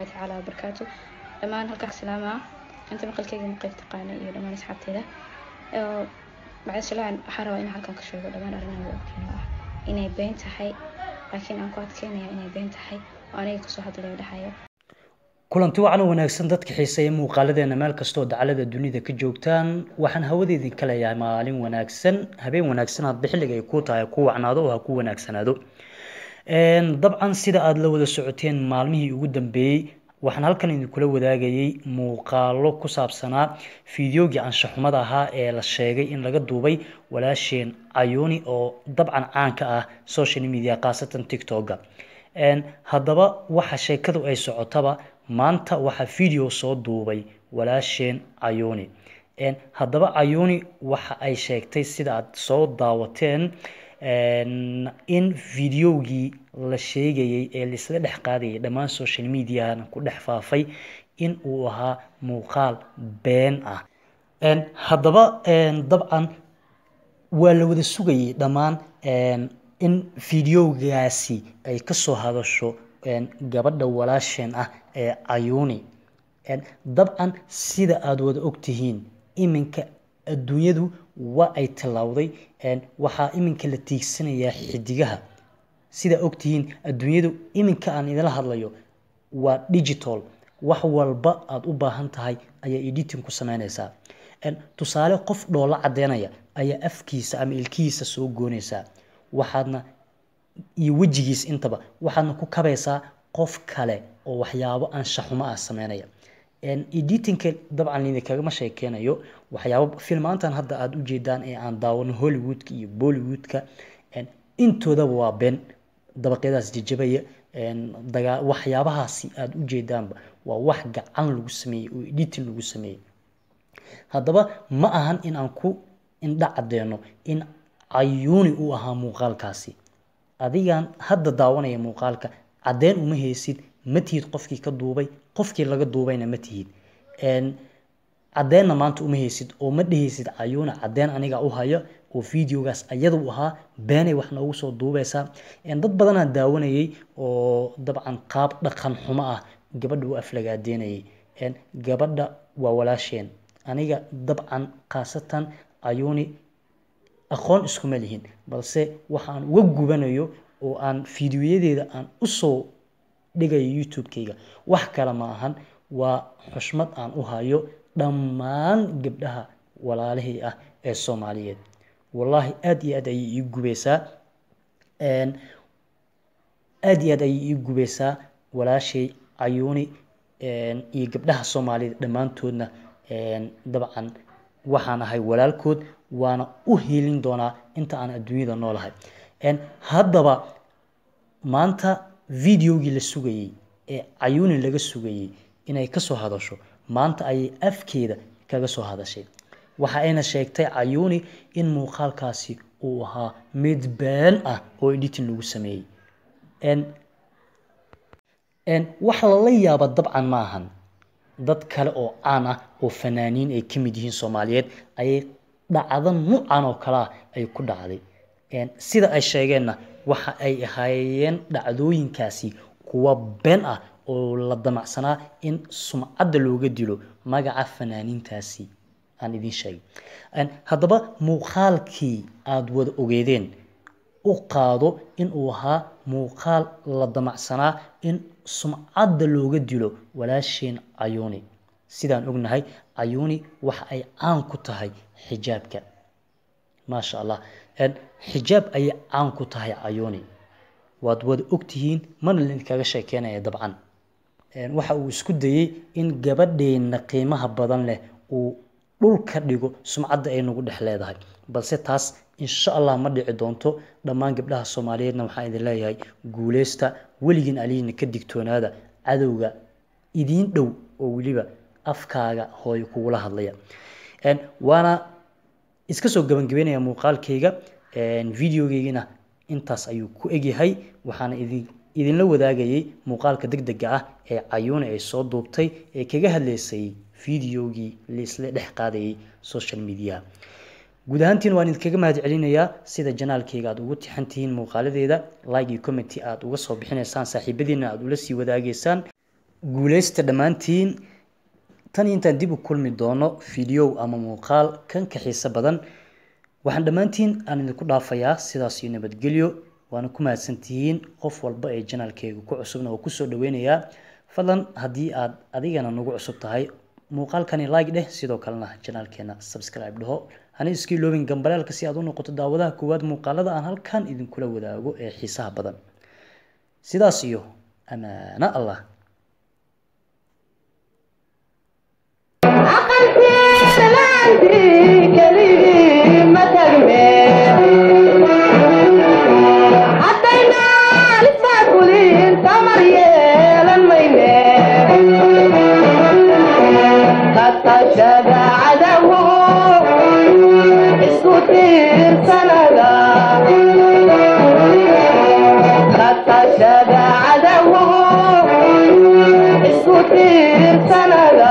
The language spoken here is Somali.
tacaala wabarakaatu dhammaan halkaa salaamaa inta maqalkeyga maqeyb taqaana iyo dhammaan asxaabteeda bacdishalaan waxaa rabaa inaan halkan ka sheego dhammaan arrimaha ogtiin oo ah inay been tahay laakiin aan ku adkeynaya inay been tahay oo aniga kasoo hadlayo dhahayo kulanti wacan oo wanaagsan dadka xiiseeya muuqaaladeena meel kastoo dacalada dunida ka joogtaan waxaan hawadeedin ka leeyahay maalin wanaagsan habeen wanaagsan hadba xilliga ay ku tahay ku wacnaado oo ha ku wanaagsanaado dabcan sida aada la wada socoteen maalmihii ugu dambeeyey waxaan halkan idinkula wadaagayay muuqaalo ku saabsanaa fideogii anshaxumada ahaa ee la sheegay in laga duubay walaasheen cayuuni oo dabcan caanka ah social media khaasatan tictoga haddaba waxa sheekadu ay socotaba maanta waxaa video soo duubay walaasheen cayuuni haddaba cayuuni waxa ay sheegtay sida aad soo daawateen in videogii la sheegayay ee laisla dhex qaadayay dhammaan social mediana ku dhex faafay in uu ahaa muuqaal been ah haddaba dabcan waa la wada sugayay dhammaan in videogaasi ay kasoo hadasho gabadha walaasheen ah ee cayuuni dabcan sida aada wada ogtihiin iminka adduunyadu waa ay tillowday waxaa iminka la tiigsanayaa xidigaha sidaa ogtihiin adduunyadu iminka aan idinla hadlayo waa digital wax walba aada u baahan tahay ayaa editing ku sameyneysaa tusaale qof dhoola cadeynaya ayaa afkiisa ama ilkihiisa soo gooneysaa waxaadna iyo wejigiis intaba waxaadna ku kabaysaa qof kale oo waxyaabo anshaxumo ah sameynaya editingka dabcan lidinkagama sheekeynayo waxyaabo filmaantan hadda aada ujeedaan ee aan daawano hollywoodka iyo bollywoodka intoodaba waa been dabaqyadaas jajabaya dagaa waxyaabahaasi aada ujeedaanba waa wax gacan lagu sameeyey oo editing lagu sameeyey haddaba ma ahan in aan ku indha cadeyno in cayuuni uu ahaa muuqaalkaasi adigan hadda daawanaya muuqaalka caddeyn uma heysid ma tihid qofkii ka duubay qofkii laga duubayna ma tihid caddeenna maanta uma heysid oo ma dheheysid cayuuna caddeyn aniga u hayo oo videogaas ayada u ahaa beenay wax noogu soo duubeysaa dad badanaa daawanayay oo dabcan qaab dhaqan xumo ah gabadha u aflagaadeynayay gabadha waa walaasheen aniga dabcan khaasatan cayuuni aqoon iskuma lihin balse waxaan uga gubanayo oo aan fideoyadeeda aan usoo dhigayo youtube-kayga wax kale ma ahan waa xushmad aan u hayo dhammaan gabdhaha walaalihii ah ee soomaaliyeed wallaahi aada iyo aad ayay ii gubeysaa aada iyo aad ayay ii gubeysaa walaashay cayuuni iyo gabdhaha soomaaliyeed dhammaantoodna dabcan waxaan ahay walaalkood waana u hiilin doonaa inta aan adduunyada noolahay haddaba maanta videogii la sugayey ee cayuuni laga sugayey inay kasoo hadasho maanta ayay afkeeda kaga soo hadashay waxa ayna sheegtay cayuuni in muuqaalkaasi uu ahaa mid been ah oo editing lagu sameeyey wax lala yaaba dabcan ma ahan dad kale oo caan ah oo fanaaniin ay ka mid yihiin soomaaliyeed ayay dhacdo nuucan oo kale ah ay ku dhacday sida ay sheegeenna waxa ay ahaayeen dhacdooyinkaasi kuwa been ah oo la damacsanaa in sumcadda looga dilo magaca fanaaniintaasi aan idiin sheegay haddaba muuqaalkii aada wada ogeedeen u qaado in uu ahaa muuqaal la damacsanaa in sumcadda looga dilo walaasheen cayuuni sidaan ognahay cayuuni waxa ay caan ku tahay xijaabka maasha allah xijaab ayay caan ku tahay cayuuni waad wada ogtihiin mana laidinkaga sheekeynaya dabcan waxa uu isku dayey in gabadheenna qiimaha badan leh uu dhulka dhigo sumcadda ay nagu dhex leedahay balse taas insha allah ma dhici doonto dhammaan gabdhaha soomaaliyeedna waxaan idin leeyahay guuleysta weligiin aliina ka digtoonaada cadowga idiin dhow oo weliba afkaaga hooyo kugula hadlaya waana iska soo gabagabeynaya muuqaalkayga videogeygina intaas ayuu ku egyahay waxaana idin idinla wadaagayay muuqaalka deg dega ah ee cayuuni ay soo duubtay ee kaga hadleysay videogii laisla dhex qaadayay social media guud ahaantiin waan idinkaga mahad celinayaa sida janaalkayga aad ugu tixan tihiin muuqaaladeeda like iyo commenty aad uga soo bixinaysaan saaxiibadiina aad ula sii wadaagaysaan guuleysta dhammaantiin tan iyo intaan dib u kulmi doono fideow ama muuqaal kan ka xiiso badan waxaan dhammaantiin aan idinku dhaafayaa sidaas iyo nabadgelyo waana ku mahadsantihiin qof walba ee janaalkeyga ku cusubna oo kusoo dhaweynayaa fadlan haddii aad adigana nagu cusub tahay muuqaalkani like dheh sidoo kalena janaalkeena subscribe dhaho hana iska iloobin gambaleelka si aad u noqoto daawadaha koowaad muuqaalada aan halkan idinkula wadaago ee xiisaha badan sidaas iyo amaano allah Isku tiirsanada